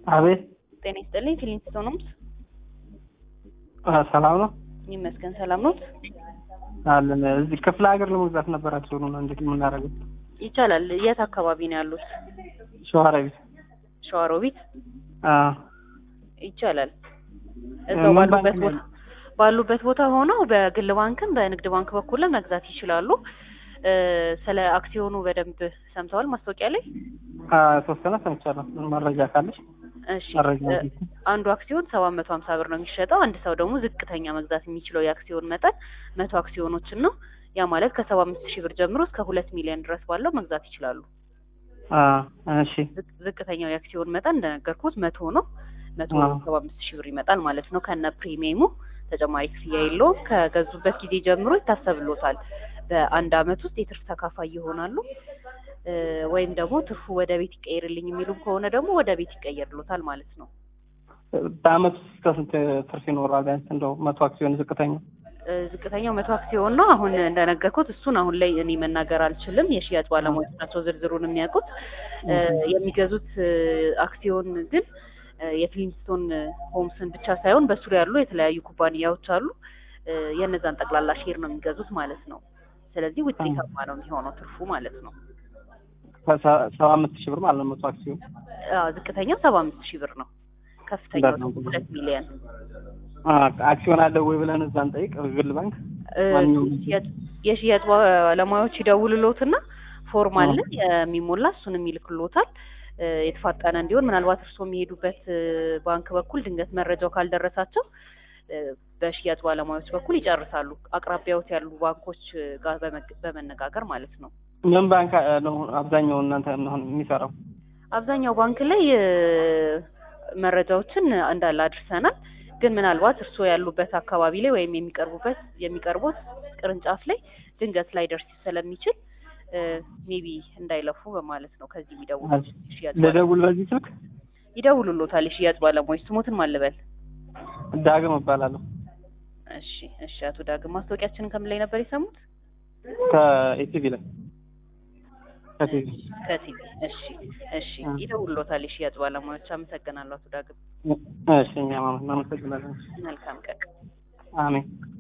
አቤት ጤና ይስጥልኝ። ፊሊንስቶ ነው። አ፣ ሰላም ነው ይመስገን ሰላም ነው። አለን። እዚህ ክፍለ ሀገር ለመግዛት ነበር አክሲዮኑ ነው እንዴት የምናደርገው? ይቻላል። የት አካባቢ ነው ያሉት? ሸዋሮቢት። ሸዋሮቢት አ ይቻላል። እዛው ምን ባሉበት ባንክ ቦታ ነው? ባሉበት ቦታ ሆነው በግል ባንክም በንግድ ባንክ በኩልም መግዛት ይችላሉ። እ፣ ስለ አክሲዮኑ በደንብ ሰምተዋል ማስታወቂያ ላይ? አ የተወሰነ ሰምቻለሁ። መረጃ ካለሽ እሺ መረጃ እ፣ እንዴት? አንዱ አክሲዮን ሰባት መቶ ሀምሳ ብር ነው የሚሸጠው። አንድ ሰው ደግሞ ዝቅተኛ መግዛት የሚችለው የአክሲዮን መጠን መቶ አክሲዮኖችን ነው። ያ ማለት ከሰባ አምስት ሺህ ብር ጀምሮ እስከ ሁለት ሚሊዮን ድረስ ባለው መግዛት ይችላሉ። አ እሺ ዝቅ- ዝቅተኛው የአክሲዮን መጠን እንደነገርኩት መቶ ነው። መቶ አዎ። ሰባ አምስት ሺህ ብር ይመጣል ማለት ነው ከነ ፕሪሚየሙ ተጨማሪ ክፍያ የለውም። ከገዙበት ጊዜ ጀምሮ ይታሰብሎታል። በአንድ አመት ውስጥ የትርፍ ተካፋይ ይሆናሉ። እ፣ ወይም ደግሞ ትርፉ ወደ ቤት ይቀየርልኝ የሚሉም ከሆነ ደግሞ ወደ ቤት ይቀየርሎታል ማለት ነው። በአመት ውስጥ እስከ ስንት ትርፍ ይኖራል? ቢያንስ እንደው መቶ አክሲዮን ዝቅተኛ እ፣ ዝቅተኛው መቶ አክሲዮን ነው። አሁን እንደነገርኩት እሱን አሁን ላይ እኔ መናገር አልችልም። የሽያጭ ባለሙያዎች ናቸው ዝርዝሩን የሚያውቁት። እ፣ የሚገዙት እ፣ አክሲዮን ግን እ፣ የፍሊንስቶን ሆምስን ብቻ ሳይሆን በሱ ላይ ያሉ የተለያዩ ኩባንያዎች አሉ። እ፣ የእነዛን ጠቅላላ ሼር ነው የሚገዙት ማለት ነው። ስለዚህ ውጤታማ ነው የሚሆነው ትርፉ ማለት ነው። ከሰ- ሰባ አምስት ሺህ ብር ማለት ነው መቶ አክሲዮን። አዎ፣ ዝቅተኛው ሰባ አምስት ሺህ ብር ነው። ከፍተኛው በጣም ደግሞ ሁለት ሚሊዮን አ አክሲዮን አለ ወይ ብለን እዛ እንጠይቅ ግል ባንክ እ፣ ማንኛውም የሽያጭ- የሽያጭ ባለሙያዎች ይደውልሎትና ፎርም አለ አዎ። የሚሞላ እሱንም ይልክሎታል። እ፣ የተፋጠነ እንዲሆን ምናልባት እርስዎ የሚሄዱበት እ፣ ባንክ በኩል ድንገት መረጃው ካልደረሳቸው እ፣ በሽያጭ ባለሙያዎች በኩል ይጨርሳሉ። አቅራቢያዎት ያሉ ባንኮች እ፣ ጋር በመግ- በመነጋገር ማለት ነው። ምን ባንክ አ፣ ነው አብዛኛው እናንተ አሁን የሚሰራው? አብዛኛው ባንክ ላይ እ፣ መረጃዎችን እንዳለ አድርሰናል። ግን ምናልባት እርስዎ ያሉበት አካባቢ ላይ ወይም የሚቀርቡበት የሚቀርቡት ቅርንጫፍ ላይ ድንገት ላይ ደርስ ስለሚችል ሜቢ እንዳይለፉ በማለት ነው። ከዚህ የሚደውሉ የሽያጭ ባለ- ልደውል በዚህ ስልክ? ይደውሉሎታል የሽያጭ ባለሙያዎች። ስሞትን ማን ልበል? ዳግም እባላለሁ እሺ እሺ። አቶ ዳግም ማስታወቂያችንን ከምን ላይ ነበር የሰሙት? ከኢቲቪ ላይ ከቲቪ ከቲቪ። እሺ እሺ። አ። ይደውሉሎታል የሽያጭ ባለሙያዎች። አመሰግናለሁ አቶ ዳግም። እሺ እኛም አመሰግናለን መልካም ቀን። አሜን